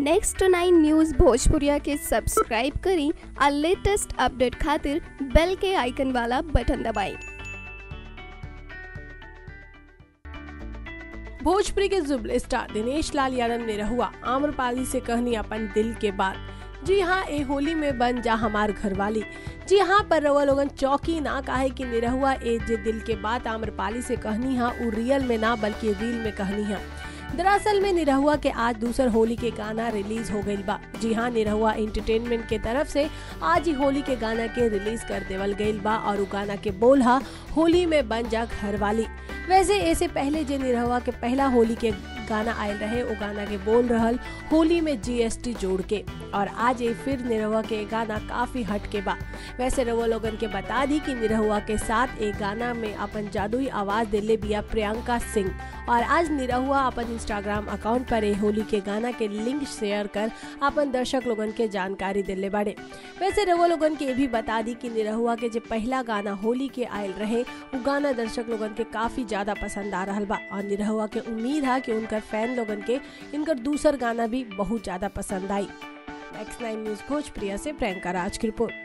next nine news भोजपुरिया के subscribe करी और लेटेस्ट अपडेट खातिर बेल के आइकन वाला बटन दबाएं भोजपुरी के जुबल स्टार दिनेश लाल यादव ने रहुआ आम्रपाली से कहनी अपन दिल के बात जी हाँ ए होली में बन जा हमार घरवाली जी हाँ पर रवा लोगन चौकी ना काहे कि निरहुआ ए जे दिल के बात आम्रपाली से कहनी हा उ रियल में ना बल्कि रील में कहनी हा दरअसल में निरहुआ के आज दूसर होली के गाना रिलीज हो गईल बा जी हाँ निरहुआ एंटरटेनमेंट के तरफ से आज ही होली के गाना के रिलीज कर देवल गईल बा और उ गाना के बोल हा होली में बन जा घरवाली वैसे ऐसे पहले जे निरहुआ के पहला होली के गाना आयल रहे वो गाना के बोल रहल होली में जीएसटी जोड़ के और आज ये फिर निरहुआ के गाना काफी हट के बा वैसे रहुआ लोगन के बता दी कि निरहुआ के साथ एक गाना में अपन जादुई आवाज दिले बिया प्रियंका सिंह और आज निरहुआ अपन इंस्टाग्राम अकाउंट पर ए होली के गाना के लिंक शेयर कर अपन दर्शक लोगन के जानकारी दिले बाड़े वैसे रहुआ लोगन के ये भी बता दी कि निरहुआ के जो पहला गाना होली के आयल रहे वो गाना दर्शक लोगन के काफी ज्यादा पसंद आ रहा बा और निरहुआ के उम्मीद है कि उनकर फैन लोगन के इनकर दूसर गाना भी बहुत ज्यादा पसंद आई नेक्स्ट नाइन न्यूज भोजप्रिया से प्रियंका राज की रिपोर्ट